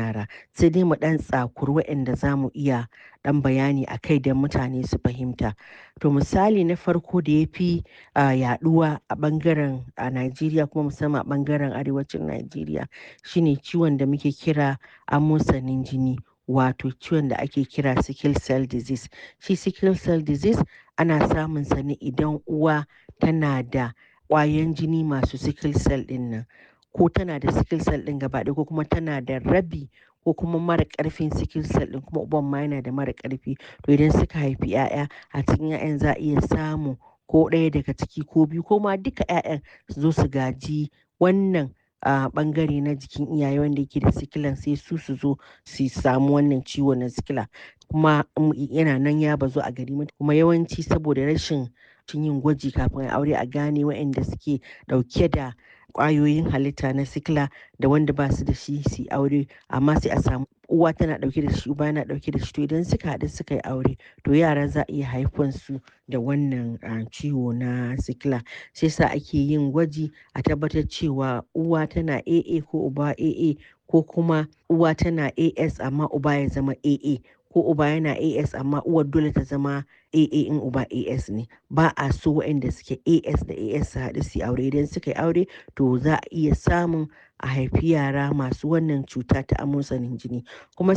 yara sai dai mu ɗan tsakuri waɗanda za mu iya ɗan bayani a kai don mutane su fahimta. To misali na farko da ya fi uh, yaɗuwa a ɓangaren a Najeriya kuma musamman a ɓangaren arewacin Najeriya shine ciwon da muke kira amosanin jini wato ciwon da ake kira sickle cell disease. Shi sickle cell disease ana samun sa ne idan uwa tana da ƙwayan jini masu sickle cell ɗin nan ko tana da sickle cell ɗin gaba ɗaya ko kuma tana da rabi ko kuma mara ƙarfin sickle cell ɗin kuma uban ma yana da mara ƙarfi to idan suka haifi 'ya'ya a cikin 'ya'yan za a iya samu ko ɗaya daga ciki ko biyu ko ma duka 'ya'yan su zo su gaji wannan a ɓangare na jikin iyaye wanda yake da sikilan sai su su zo su samu wannan ciwo na sikila kuma yana nan ya bazu a gari kuma yawanci saboda rashin yin gwaji kafin a aure a gane waɗanda suke ɗauke da ƙwayoyin halitta na sikila da wanda ba su da shi su aure amma sai a samu uwa tana ɗauke da shi uba yana ɗauke da shi to idan suka haɗu suka yi aure to yara za a iya haifan su da wannan ciwo na sikila sai sa ake yin gwaji a tabbatar cewa uwa tana AA ko uba AA ko kuma uwa tana AS amma uba ya zama AA ko uba yana AS amma uwar dole ta zama AA in uba AS ne ba a so waɗanda suke AS da AS su haɗu su aure idan suka yi aure to za a iya samun a haifi yara masu wannan cuta ta amosanin jini kuma